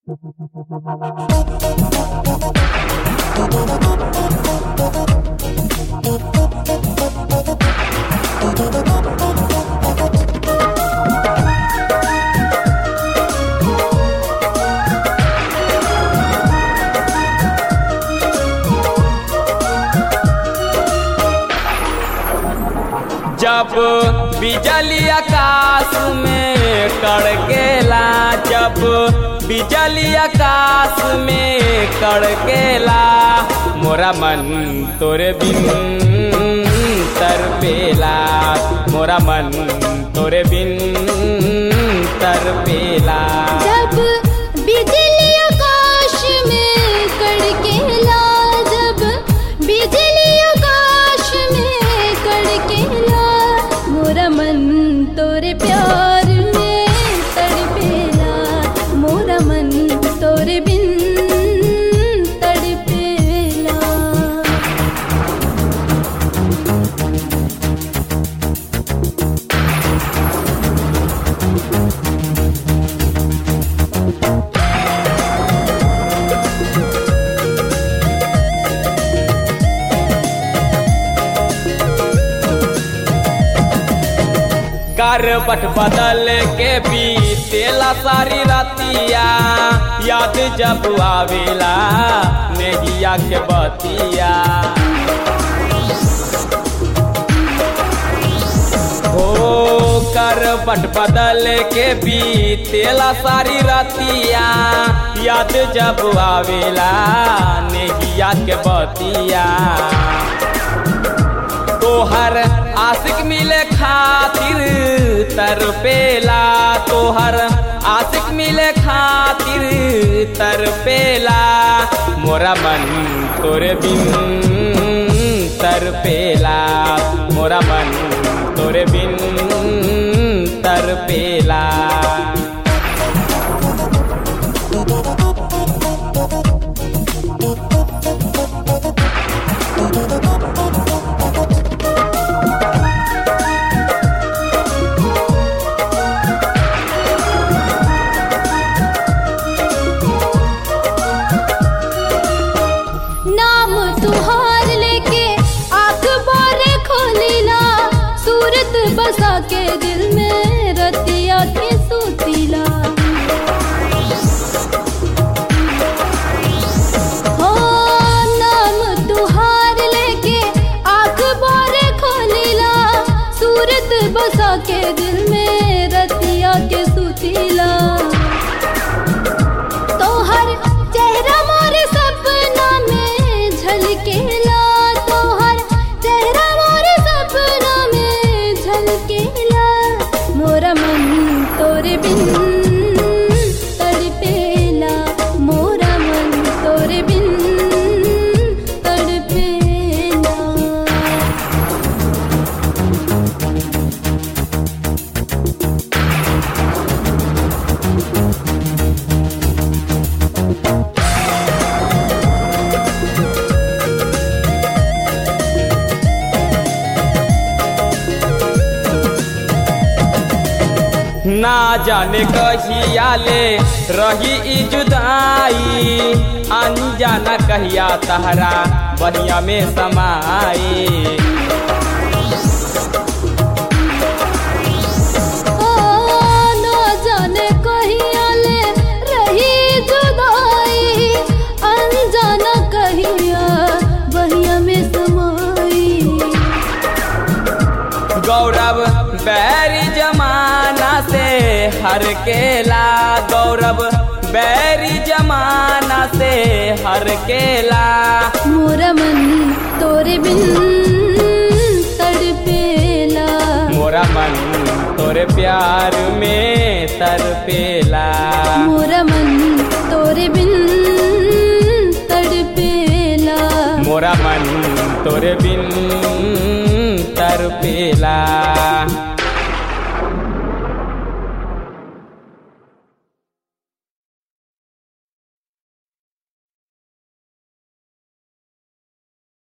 जब बिजली आकाश में कड़केला जब बिजली आकाश में कड़केला मोरा मन तोरे बिन तरपेला मोरा मन तोरे बिन तरपेला जब बिजली आकाश में कड़केला जब बिजली आकाश में कड़केला मोरा मन तोरे प्यार में तड़पेला मोरा मन तोरे बिन तड़पेला करबट बदल के बीतेला सारी रतिया याद जब आवेला नेहिया के बतिया हो करबट बदल के बीतेला सारी रतिया याद जब आवेला नेहिया के बतिया तोहर आशिक मिले खातिर तरपेला तोहर आशिक मिले खातिर तरपेला मोरा मन तोरे बिन तरपेला मोरा मन तोरे बिन तरपेला नाम तुहार लेके आँख बारे खोलीला सूरत बसा के दिल में रतिया के सूतीला हो नाम तुहार लेके आँख बारे खोलीला सूरत बसा के दिल में रतिया के सूतीला तोहर चेहरा मोरे सपना में झलकेला तोहर चेहरा मोरे सपना में झलकेला मोरा मन तोरे बिन तड़पेला मोरा मन तोरे बिन तड़पेला ना जाने कहिया ले रही ई जुदाई अनजाना कहिया तहरा बनिया में समाई ओ न जाने कहिया ले रही जुदाई अनजाना कहिया बहिया में समाई गौरव बैरी जमाना से हर केला गौरव बैरी जमाना से हर केला मोरा मन तोरे बिन तड़पेला मोरा मन तोरे प्यार में तरपेला मोरा मन तोरे बिन तड़पेला मोरा मन तोरे बिन तरपेला